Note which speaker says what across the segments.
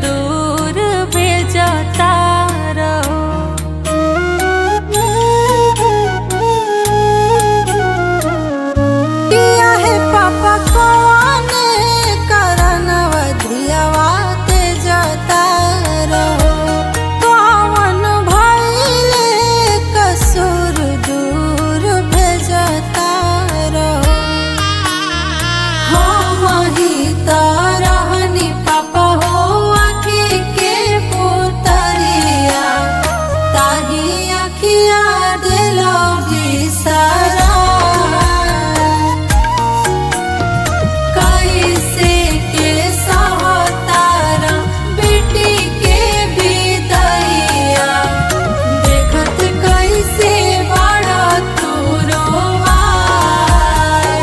Speaker 1: दूर भेजता रहो
Speaker 2: किया है पापा कौने करनवा धियावा ते जता रहो कौन भइले कसूर दूर भेजता रहो हम ही त रहनी पापा हो आँखी के पुतरिया ताही अखिया दिलो बिसरा कैसे के सहतारा बेटी के विदैया देखत कैसे बड़ा तू रोवाई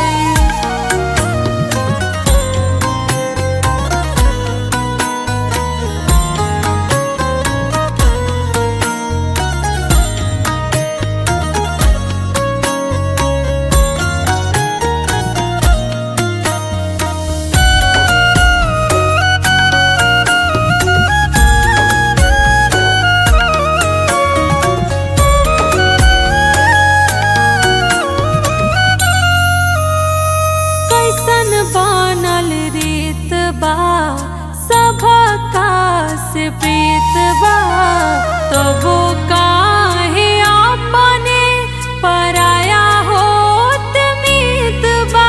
Speaker 1: कैसन बनल रीत बा सबका से प्रीत बा तबो काहे अपने पराया होत मीत बा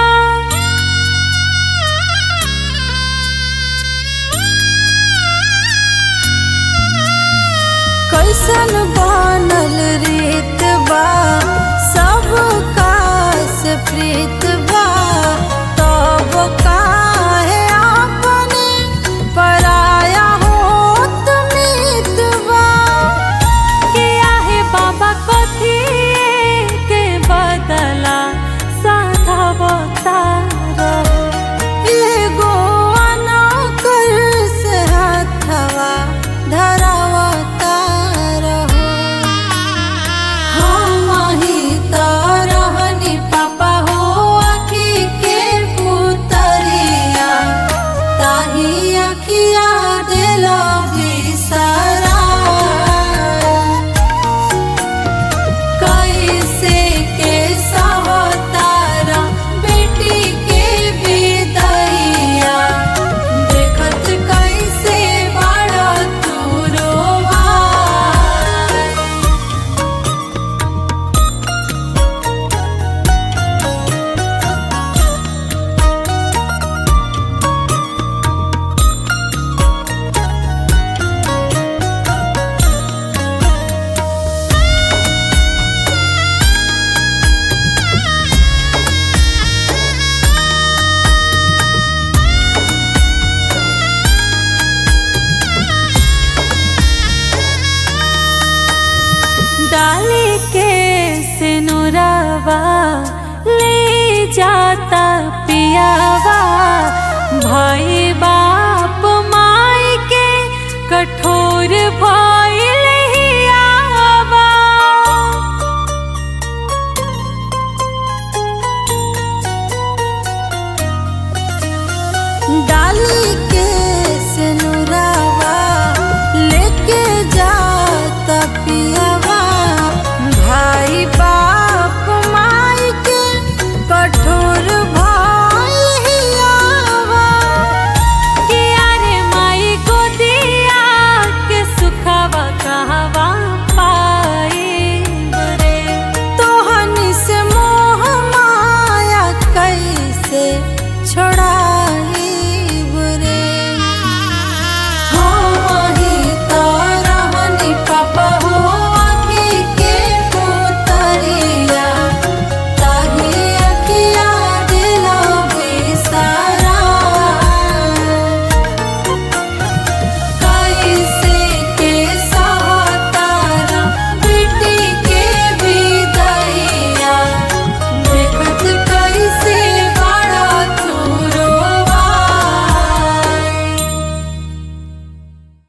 Speaker 2: कैसन बनल रीत बा सब कास प्रीत बा तब काहे अपने पराया होत मीत बा
Speaker 1: के आहे बाबा कथी के बदला साधा बतारो
Speaker 2: एगो अनकर से हाथवा धरावता रहो हम ही त रहनी पापा हो आँखी के पुतरिया ताही अखिया दिलो बिसरा कैसे के सहतारा बेटी के विदैया देखत कैसे बड़ा तू रोवाई
Speaker 1: डाली के सिनुरवा ले जाता पियावा भाई बाप माई के कठोर भइल हियावा
Speaker 2: डाली के सिनुरवा लेके जाता पियावा भाई बाप माई के कठोर भाई हियावा
Speaker 1: किया रे माई गोदिया के सुखावा कहवा पाई रे
Speaker 2: तोहनी से मोह माया कैसे छोड़ा